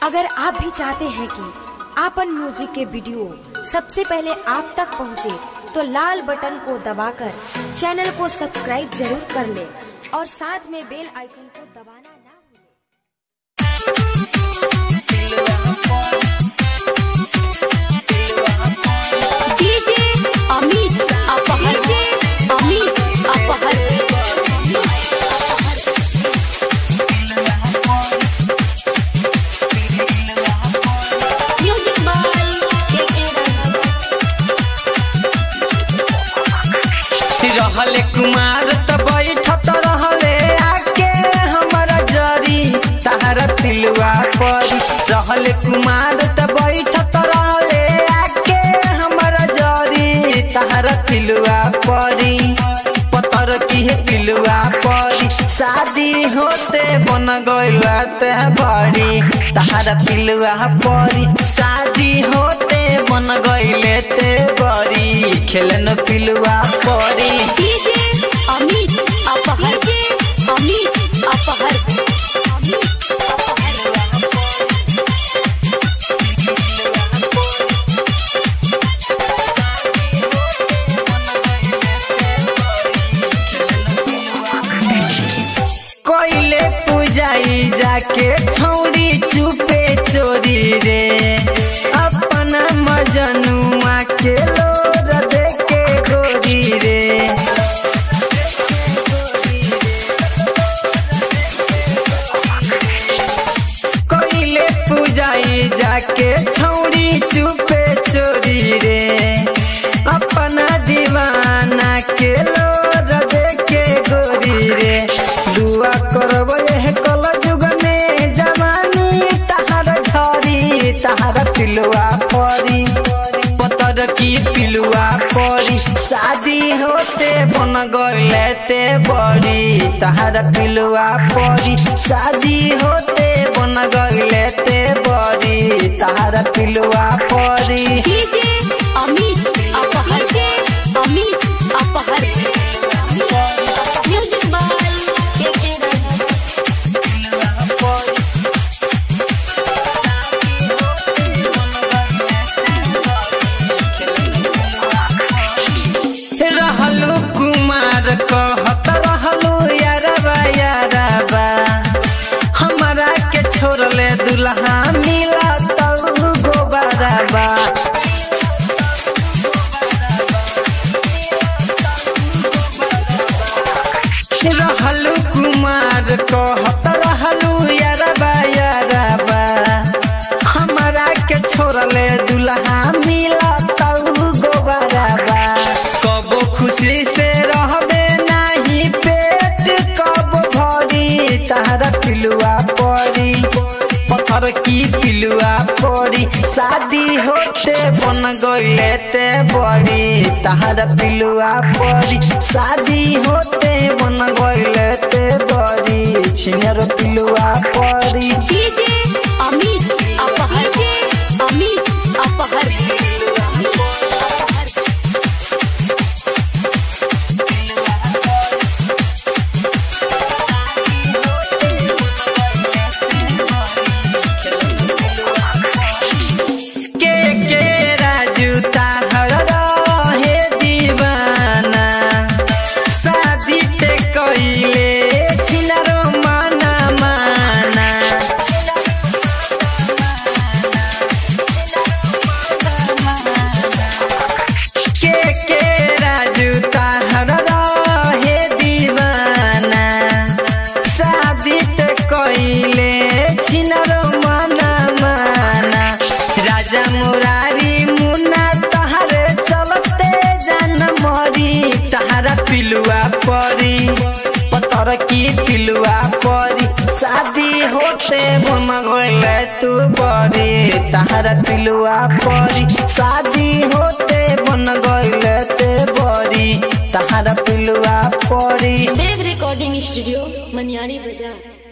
अगर आप भी चाहते हैं कि आपन म्यूजिक के वीडियो सबसे पहले आप तक पहुंचे, तो लाल बटन को दबाकर चैनल को सब्सक्राइब जरूर कर ले और साथ में बेल आइकन को दबाना ना भूलें। डीजे अमित अपहर अमित अपहर म्यूजिक बाय के रहले कुमार त बैठत रहले आके हमरा जरी तारा तिलुआ परी रहले कुमार त बैठत रहले आके हमरा जरी तारा तिलुआ परी पतर की है पिलुआ परी शादी होते बन गइला ते बड़ी तारा पिलुआ परी शादी होते बन गइले ते बड़ी खेलन पिलुआ परी डीजे अमित अपहर अमित अपहर कोइले पूजाई जाके छौड़ी चुपे चोरी रे अपना मजनुआ के लोर देके गोरी रे कोइले पूजाई जाके छौड़ी चुपे चोरी रे अपना दीवाना के लोर देके गोरी रे दुआ करब एह कल जुग में जवानी तहार झरी तहार पिलुआ परी पतर की पिलुआ परी शादी होते बन गइले ते बड़ी तहार पिलुआ परी शादी होते बन गइले ते बड़ी तहार पिलुआ परी डीजे अमित अपहर अमित अपहर म्यूजिक बाय के रहलू कुमार कहत रहलू यारबा यारबा हमरा के छोड़ले दुल्हा मिला तऊ गोबरबा रहलू कुमार कहत रहलू यारबा यारबा हमरा के छोड़ले दुल्हा मिला तऊ गोबरबा कबो खुशी से रहबे नाही पेट कब भरी तहरा पिलुआ परी पत्थर की पिलुआ परी शादी होते बन गइले ते बड़ी तहरा पिलुआ परी शादी होते बन गइले ते बड़ी छिनर पिलुआ परी डीजे अमित अपहर अमित अपहर के के राजू ताहर रहे दीवाना शादी ते कइले छिनरो माना माना के के राजू ताहर रहे दीवाना शादी ते कइले छिनरो माना माना राजा मुरारी मुन्ना तहारे चलते जान मरी तहारा पिलुआ परी पतर की पिलुआ परी शादी होते बन गइले तू बड़ी तहारा पिलुआ परी शादी होते बन गइले ते बड़ी तहारा पिलुआ परी देव रिकॉर्डिंग स्टूडियो मनियारी बाजार